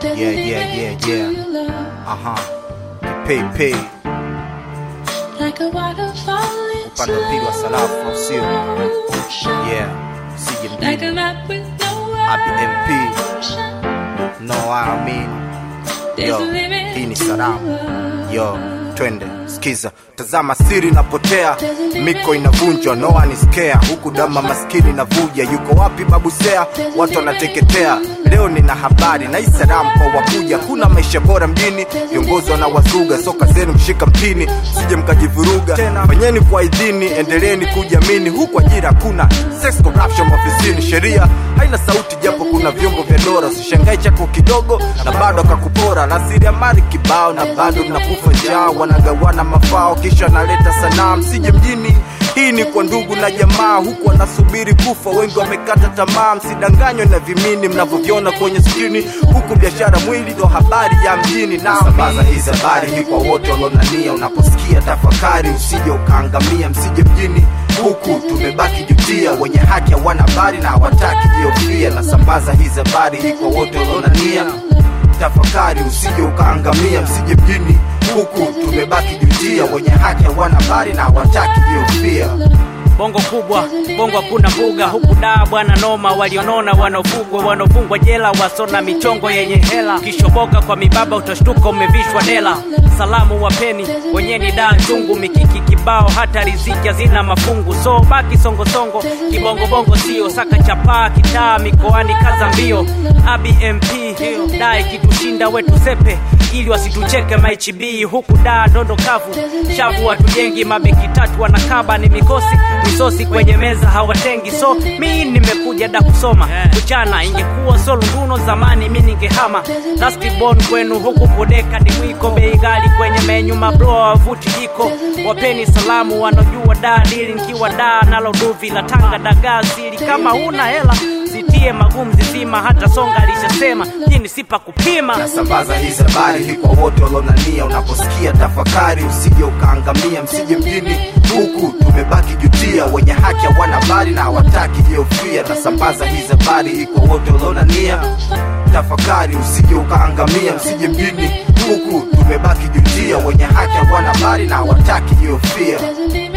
Yeah, yeah, yeah, yeah. Aha. Pay, pay. Upande wa pili wa salafu, sio? Yeah. Sije mjini. ABMP. No, I mean. Yo, hii ni salamu. Yo, twende skiza, tazama siri inapotea, miko inavunjwa, no one is care, huku dama maskini navuja. Yuko wapi babu Sea? Watu wanateketea. Leo nina habari na hii salamu kwa wakuja, kuna maisha bora mjini, viongozi wanawazuga, soka zenu mshika mpini, sije mkajivuruga tena. Fanyeni kwa idhini, endeleeni kujiamini, huku ajira hakuna, sex corruption ofisini, sheria haina sauti, japo kuna vyombo vya dola. Usishangae chako kidogo na bado akakupora, rasilimali kibao na bado mnakufa njaa, wanagawana mafao kisha naleta sanaa, msije mjini. Hii ni kwa ndugu na jamaa, huku wanasubiri kufa, wengi wamekata tamaa. Msidanganywe na vimini mnavyoviona kwenye skrini, huku biashara mwili ndo habari ya mjini. Na sambaza hizi habari ni kwa wote walionania, unaposikia tafakari, usije ukaangamia, msije mjini huku tumebaki jutia, wenye haki hawana habari na hawataki jiofia. Na sambaza hizi habari hii kwa wote walionania, tafakari usije ukaangamia, msije mjini huku tumebaki jutia, wenye haki hawana habari na hawataki jiofia. bongo kubwa bongo hakuna mbuga huku daa bwana noma walionona wanaofugwa wanaofungwa jela wasona michongo yenye hela kishoboka kwa mibaba utashtuka umevishwa dela salamu wapeni wenyeni daa chungu mikiki kibao hata riziki hazina mafungu so baki songosongo kibongobongo sio saka chapaa kitaa mikoani kaza mbio abmp daa ikitushinda wetu sepe ili wasitucheke maichb huku daa dondo kavu shavu watujengi mabeki tatu wanakaba ni mikosi misosi kwenye meza hawatengi so mi nimekuja da kusoma kuchana ingekuwa solunduno zamani mi ningehama lastibon kwenu huku bodeka ni mwiko bei ghali kwenye menyu mabloa wavuti jiko wapeni salamu wanaojua daa dili nkiwa daa nalo duvi la tanga dagaa sili kama huna hela zitie magumu zizima hata songa alishasema jini sipa kupima nasambaza hizi habari hii kwa wote walionania, unaposikia tafakari, usije ukaangamia, msije mjini huku tumebaki jutia, wenye haki hawana habari na hawataki jiofia. Nasambaza hizi habari hii kwa wote walionania, tafakari, usije ukaangamia, msije mjini huku tumebaki jutia, wenye haki hawana habari na hawataki jiofia.